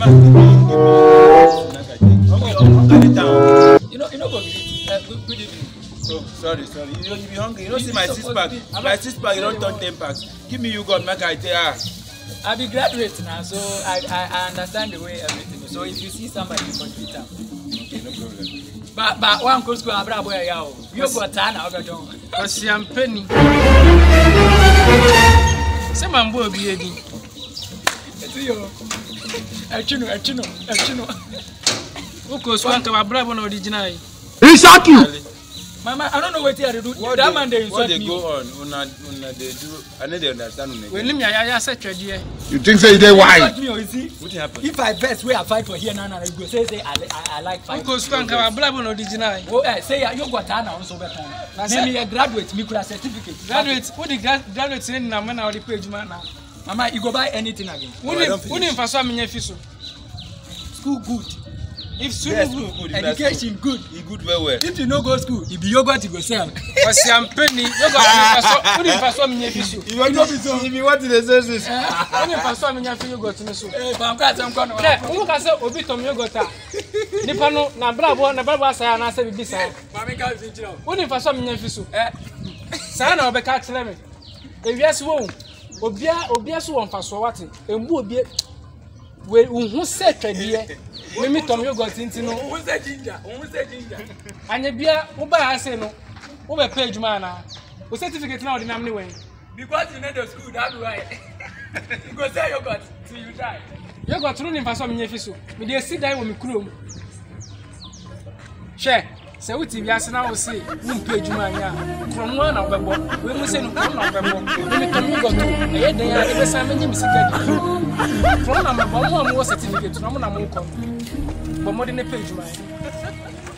man give me make I take. Okay, I'm carry down. You know, you know, go greet. Uh, good, good evening. Oh, sorry, sorry. You know, you be hungry. You don't You see my suppose six pack. be- My six pack, you don't turn ten packs. Give me you God, make I take. Ah. I be graduate now, so I, I, I understand the way everything is. So if you see somebody, you can greet them. Okay, no problem. But but one goes to Abra boy, yeah. You go Tana, Oga John. ɔsiampani sɛ mambɔ obi adi See you. Echino, echino, echino. wokɔ so anka wabrabɔ na ɔde gyinae Really? Mama, I don't know what you do. What that they, man they what insult they me. go on? Una, una they do. I know they understand. Una. w'anim yɛayaya sɛ twɛdeɛ You think say you dey Insult wise? me, oh, you see. What happened? If I best where I fight for here now, now you go say say I, I, I like fight. wokɔ so anka wabrabɔ na ɔde gyinae Oh, eh, say you go Tana also better. Na Me sɛ- me a graduate, me could have certificate. graduate wode gra- graduate ne nenam na wode kɔ adwuma na Mama, you go buy anything again. Oh, I don't finish. wone mfa so a menyɛ fi so School good. if school Yes, no good, good good. If na Education good. school, He good well well. If you no go school, if you yogurt you go sell. ɔsiampani wode mfa so a menyɛ fi so If you want to, if you want to the senses. wode mfa so a menya fi yogurt no so Eh, but I'm glad I'm gonna. dɛ wo ka sɛ obi tɔm yogurt a nipa no nabrabɔ nabrabɔ asae anaasɛ biribi saa Mami ka fi jira. wode mfa so a menya fi so Eh, saa na ɔbɛka kyerɛ me ewiase wɔ wo obia obia so wɔ mfasoɔ wate emu obie we nhu sɛ twɛdeɛ mimi tɔm yogurt nti no who say ginger? Who say ginger? anya bia wobaa ha se no wobɛpɛ adwuma anaa o certificate na wɔde nam ne wɛn Because you know the school, that's why. you go sell yogurt till you die. yogurt no ne mfa so a menyɛ fi so mede asi dan wɔ me kurom hwɛ sɛ wote wiase na wo se wompɛ adwuma anyɛ a korɔmo a na wobɛbɔ wei mu sɛ no korɔm na wobɛbɔ meme tɔm yogurt o ɛyɛ den a ɛbɛsan mɛnyɛ me sika di korɔm na mɛbɔ mo a mowɔ certificate na mo na mokɔ bɔ mmɔde ne pɛ adwuma